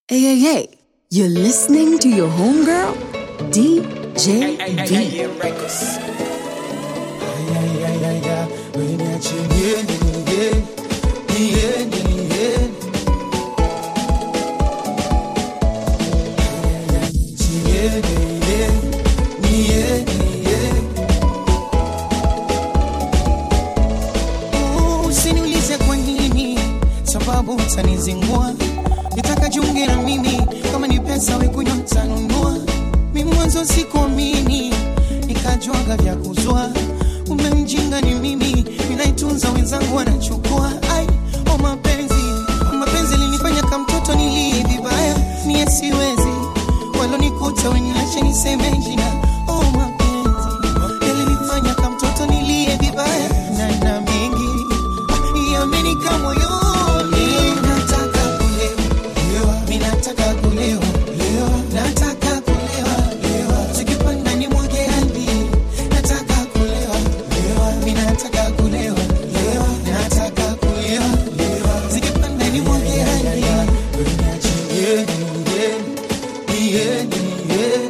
Hey, hey, hey, you're listening to your homegirl, DJ V. Usiniulize kwa nini, sababu utanizingua. Nitaka jiunge na mimi, kama ni pesa we kunywa tanunua. Mi mwanzo sikuamini, nikajuaga vya kuzua. Umemjinga ni mimi, ninaitunza wenzangu wanachukua. Ai, o mapenzi, o mapenzi linifanya kama mtoto nilie vibaya. Mie siwezi, walonikuta weniache niseme jina. O mapenzi, yalinifanya kama mtoto nilie vibaya. Na na mengi yamenika moyoni. Nataka kulewa, mi nataka kulewa, nataka kulewa, zikipanda ni mwage hadi. Nataka kulewa, mi nataka kulewa, nataka kulewa, zikipanda ni mwage hadi. Yeah, yeah, yeah, yeah.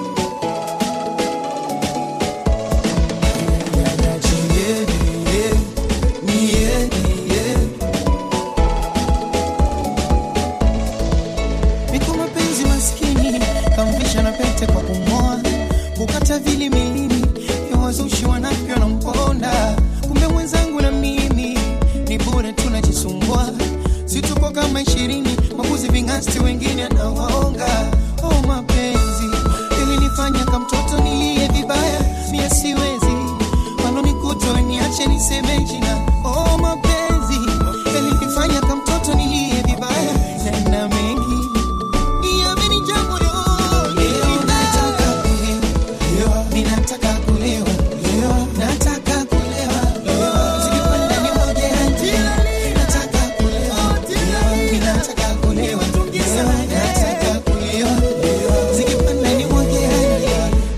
Niko mapenzi maskini kamvisha na pete kwa kumoa kukata vili milini ya wazushi wanavyo na mponda kumbe mwenzangu na mimi ni bure tunajisumbua si tuko kama ishirini mabuzi vingasti wengine anawaonga oh mapenzi ilinifanya kama mtoto nilie vibaya mie siwezi walonikuta weniache niseme jina oh mapenzi ilinifanya kama mtoto nilie vibaya na na mengi yamenijaa moyoni. Nataka kulewa, mi nataka kulewa, nataka kulewa, zikipanda ni mwage hadi. Nataka kulewa, mi nataka kulewa, nataka kulewa, zikipanda ni mwage hadi.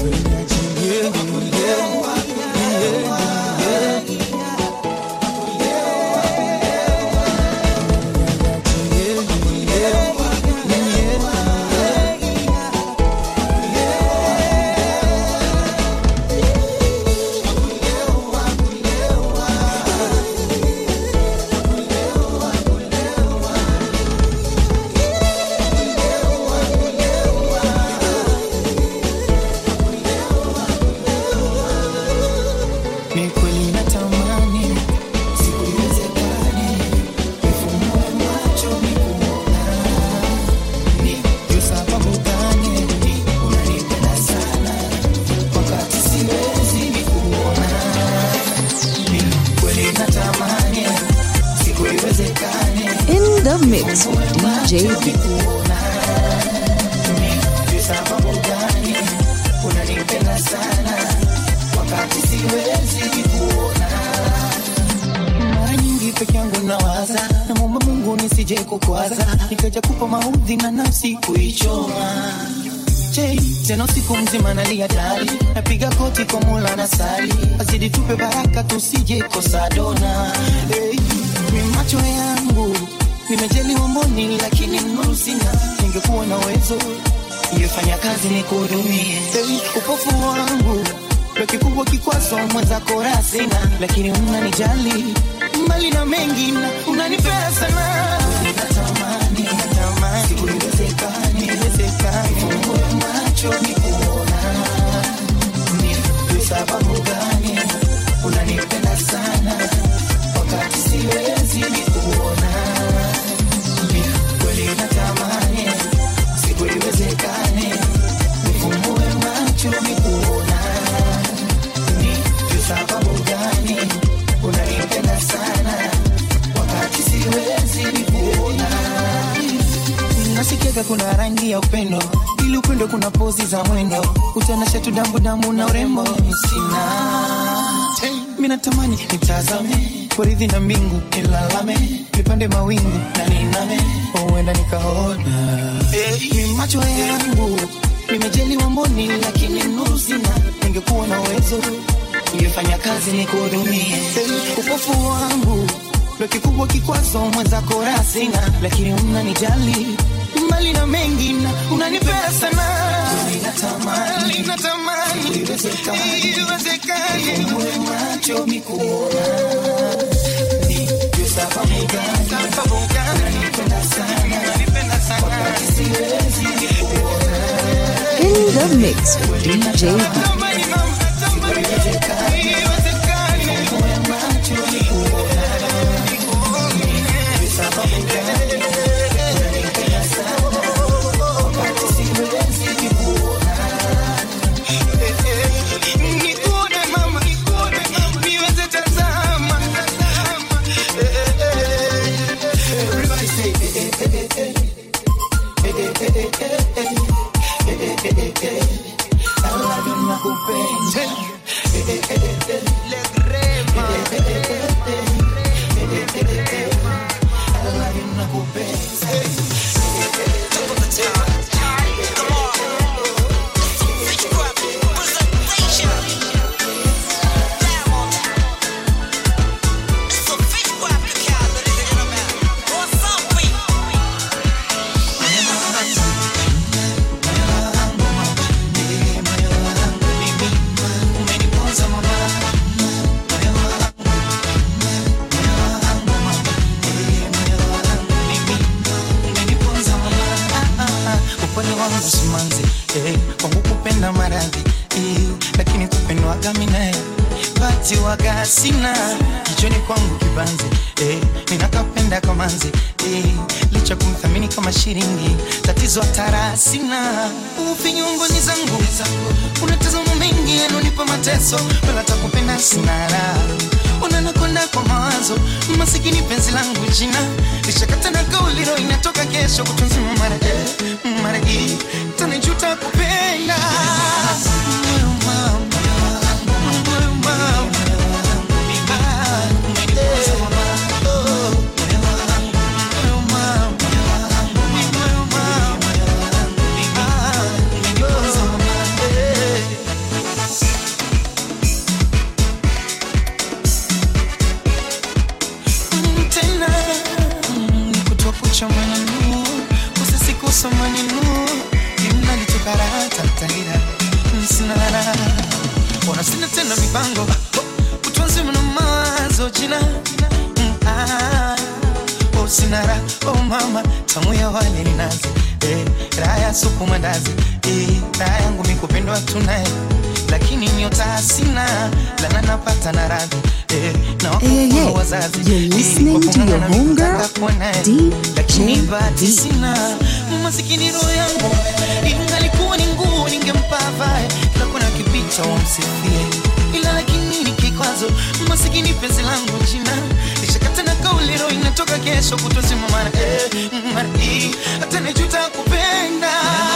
Ni kweli natamani siku iwezekane nifungue macho nikuona. Ni juu sababu gani unanipenda sana wakati siwezi nikuona? Ni kweli natamani siku iwezekane In the mix with DJ V. Ni sababu gani unanipenda sana wakati siwezi nikuona? Mara nyingi peke yangu nawaza, namwomba Mungu nisije kukwaza, nikaja kupa maudhi na nafsi kuichoma. Je, tena usiku mzima nalia dali, napiga koti kwa Mola na sali, azidi tupe baraka tusije kosa dona. Hey, mi macho yangu nimejaliwa mboni, lakini nuru sina. Ningekuwa na uwezo ningefanya kazi nikuhudumie. Hey, upofu wangu ndo kikubwa kikwazo mwenzako raha sina, lakini unanijali mbali na mengi na unanipea sana. Natamani, natamani siku iwezekane, iwezekane nifungue macho nikuona. Ni sababu gani unanipenda sana wakati siwezi nikuona? Ni kweli natamani siku iwezekane nifungue macho nikuona. Ni juu sababu gani unanipenda sana wakati siwezi nikuona? Nasikiaga kuna rangi ya upendo, ili upendo kuna pozi za mwendo, utanasha tu dambu dambu na urembo sina. Mi natamani nitazame poridhi na mbingu, nilalame nipande mawingu na niname, huenda nikaona hey, macho yangu nimejaliwa mboni, lakini nuru sina. Ningekuwa na uwezo ningefanya kazi nikuhudumie. Hey, upofu wangu ndo kikubwa kikwazo mwenzako raha sina, lakini unanijali mbali na iwezekane uwe macho mikuona sababuga nanipenda sana wakati siwezi In the mix with DJ V. Tamani mama, tamani, iwezekane uwe macho mikuona Nikuone mama, nikuone mama, niweze tazama, tazama. Eh, eh, eh. Everybody say, eh, eh, eh, eh, eh. Eh, eh, eh, eh, eh, eh. Eh, eh, eh, eh, eh. I love you, nakupenda. Eh, eh, eh, eh, eh. Eh, eh, eh, eh, eh. Eh, eh, eh, eh, eh. I love you, nakupenda. upole wangu simanzi eh, kwangu kupenda maradhi eh, lakini kupendwaga minae bati waga sina kichoni kwangu kibanzi eh, ninakapenda kamanzi eh, licha kumthamini kama shilingi tatizo hatara sina ufinyungoni zangu unatazama mengi yanonipa mateso wala takupenda sina raha unanakonda kwa mawazo masikini penzi langu jina lishakata na kauliro inatoka kesho kutunzima mara eh, mara hii tanijuta kupenda Moyo mama, moyo mama. Ah, eh, oh, moyo mama, moyo mama. Ah, oh, eh. tena nikutoa kucha maneno usisikusa maneno imnalitokarata talira msinara ona sina tena mipango utunzi mna mawazo jina Mm, ah, oh sinara oh mama tamu ya wale ni nazi eh, raha ya supu mandazi eh, raha yangu mikupendwa tunaye lakini nyota sina lana napata na radhi eh, na Hey, hey, hey. wakufuru wazazi You're eh, listening to your wakung'ang'ana homegirl, mikutaka kuona, eh, DJ lakini bahati V. sina masikini roho yangu ingalikuwa ni nguo ningempa vae kila kuna kipita wamsifie ila lakini ni kikwazo masikini penzi langu jina lishakata na kauli roho inatoka kesho kutozima mara eh, mara hii hata nijuta kupenda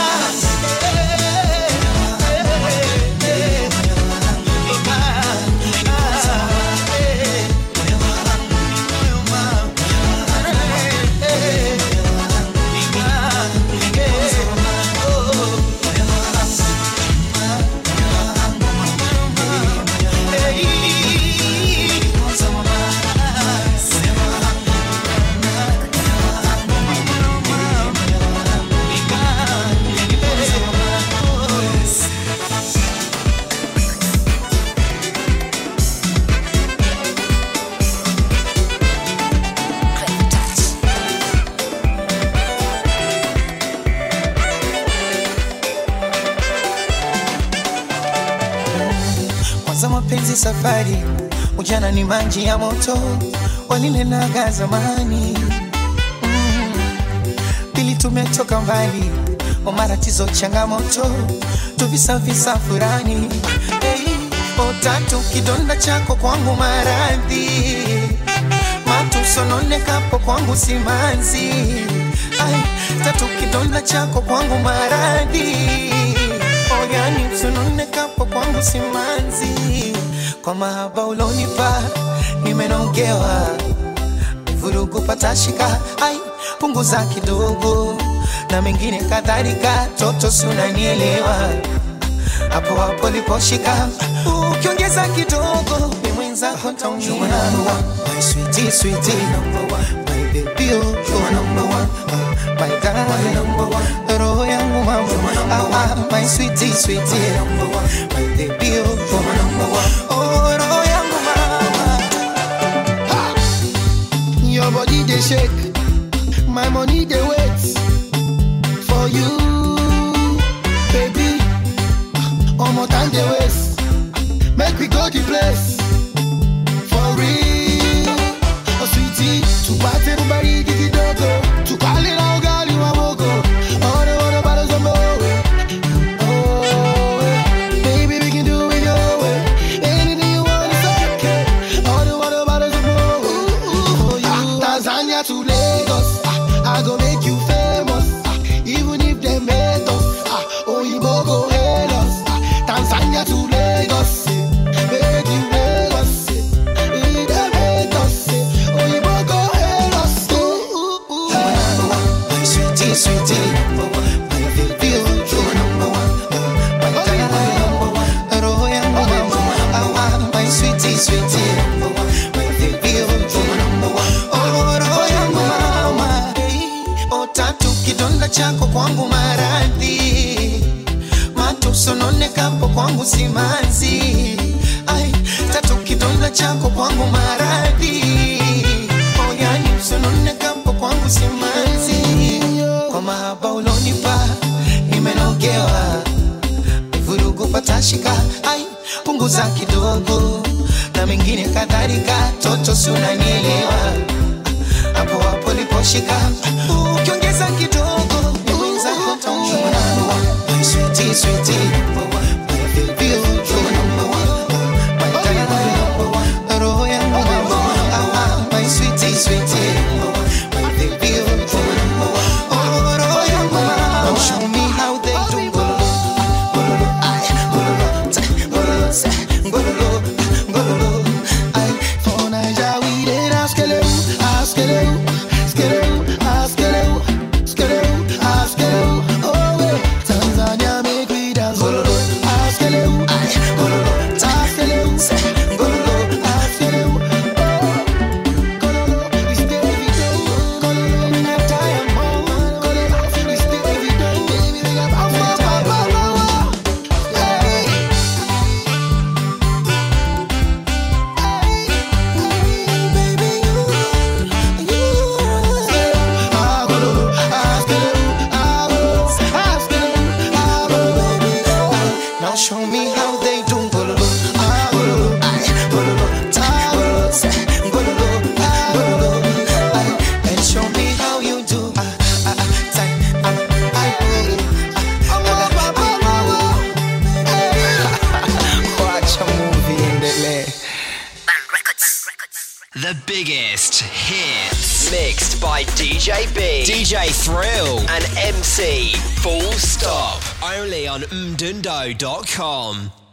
kwanza mapenzi safari ujana ni maji ya moto walinenaga zamani mm. pili tumetoka mbali o matatizo changamoto tuvisavisa furani hey, o tatu kidonda chako kwangu maradhi matusononekapo kwangu simanzi Ai, tatu kidonda chako kwangu maradhi oyani usononekapo kwangu simanzi kwa mahaba ulonipa nimenogewa vurugu patashika ai punguza kidogo na mengine kadhalika toto sunanielewa hapo hapo liposhika ukiongeza kidogo ni mwenzako taumia my sweetie sweetie my baby oh you're number one uh, my darling roho yangu mama ah, ah, my sweetie sweetie my baby oh oh, roho yangu mama Your body they shake, my money they wait for you, baby. One more time they waste, make we go the place for real. Oh sweetie, to party everybody gigi dogo, to call it out gali wamogo. All the water bottles of moe. Oh, eh. baby we can do it your way. Anything you want is okay. All the water bottles of moe. For you, Tanzania to Lagos, ah, I go make you famous. ah, Even if they hate us, ah, Oyinbo go hail us. ah, Tanzania to Lagos, eh, make you Lagos. eh, If they hate us, eh, Oyinbo go hail us. Ooh, ooh, ooh. My sweetie, sweetie, my baby, oh, you're number one. My darling, number one. Roho yangu mama, ah, ah, my sweetie, sweetie, my baby, oh, you're number one. Oh, roho yangu mama, eh, oh, tatu kidonda chako kwangu maradhi matusononekapo kwangu simanzi ai tatu kidonda chako kwangu maradhi oyani usononekapo kwangu simanzi kwa mahaba ulonipa nimenogewa vurugu patashika ai punguza kidogo na mengine kadhalika toto si unanielewa hapo hapo liposhika ukiongeza kidogo ni mwenzako taumia My sweetie, sweetie, my baby, oh, you're number one. My darling, number one. Roho yangu number one. Ah, ah, my sweetie, sweetie, my baby, oh, you're number one. Oh, roho yangu mama. Show me how they do gololo, gololo, ay, gololo, ta, gololo, sa, gololo, gololo, ay. For Naija we dey dance skelewu, ah, skelewu, skelewu, ah, skelewu, skelewu, ah, skelewu. Oh, eh. Tanzania make we dance gololo, ah, skelewu, Ay, gololo, ta, ah, skelewu, sa, gololo, ah, skelewu. Oh, gololo, it's Davido, gololo, me not tired, oh, gololo, it's Davido, baby, we got power, power, power, power. Hey. Now show me how they do gololo, ah, gololo, ay, gololo, ta, gololo, sa, gololo, ah, gololo, ay, and show me how you do, ah, ah, ah, ta, ah, ay, gololo, ah, ah, ah, ah, Watch a movie endelee. The biggest hits. Mixed by DJ B, DJ Thrill, and MC Full Stop. Only on mdundo.com.